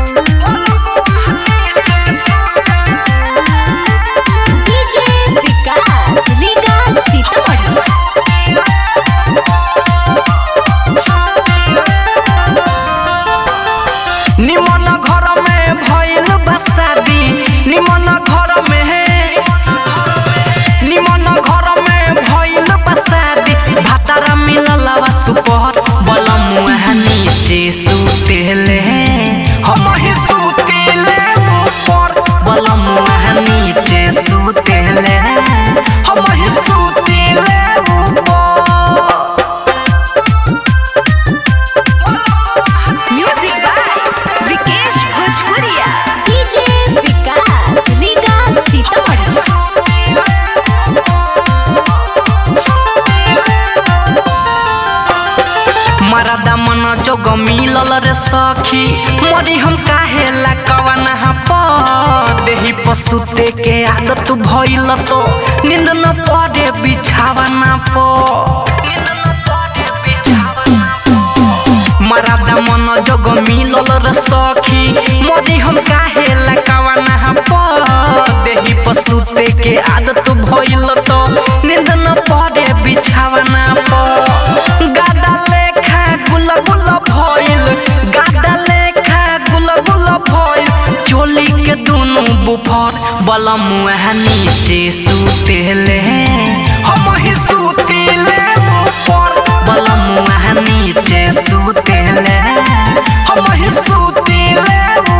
DJ विकास लीगा सीतामढ़ी निमन घर में भइल बा शादी निमन घर में निमन घर में भइल बा शादी भातारा मिलल बा सुपहर बलमुआ नीचे सुतेले हम ही सुतेले ऊपर बलमुआ नीचे सुतेले हम ही सुतेले ऊपर म्यूजिक बाय विकेश भोजपुरिया डीजे विकास लीगा सीतामढ़ी मरदा मन जोग मिलल रे सखी मरी हम काहे ला कवना प देही पसुते के आदत भइल तो नींद न पड़े बिछावना प मरदा मन जोग मिलल रे सखी मरी हम काहे ला कवना प देही पसुते के आदत भइल तो नींद न पड़े बिछावना प गादा लेखा गुल गुल भइल गादा लेखा गुल गुल भइल चोली के दुनु बुफर बलमुआ नीचे सुतेले हम ही सुतेले ऊपर बलमुआ नीचे सुतेले हम ही सुतेले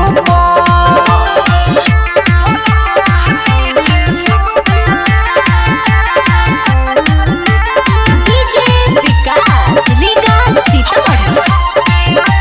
डीजे विकास लीगा सीतामढ़ी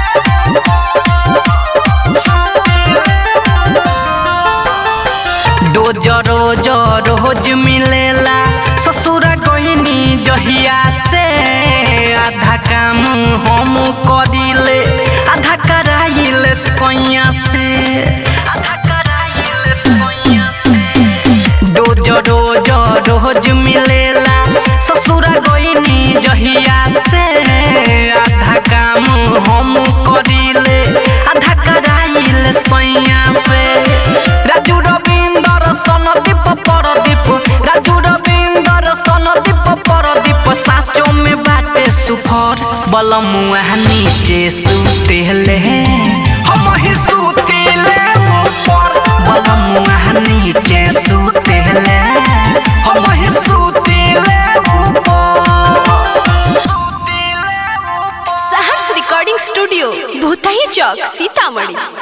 डोज रोज रोज मिलेला ससुर गहिनी जहिया से आधा काम हम करिले आधा कराइले सैया से आधा कराइले सैया से डोज रोज रोज मिलेला ससुर गइनी जहिया से आधा काम हम करिले आधा कराइले सैया से राजू रविंदर सनदीप परदीप राजू रविंदर सनदीप परदीप साचो में बाटे सुफर बलमुआ नीचे सुतेले हम ही सुतेले ऊपर बलमुआ नीचे सुतेले हम ही सुतेले ऊपर सहर्ष रिकॉर्डिंग स्टूडियो भूतही चौक सीतामढ़ी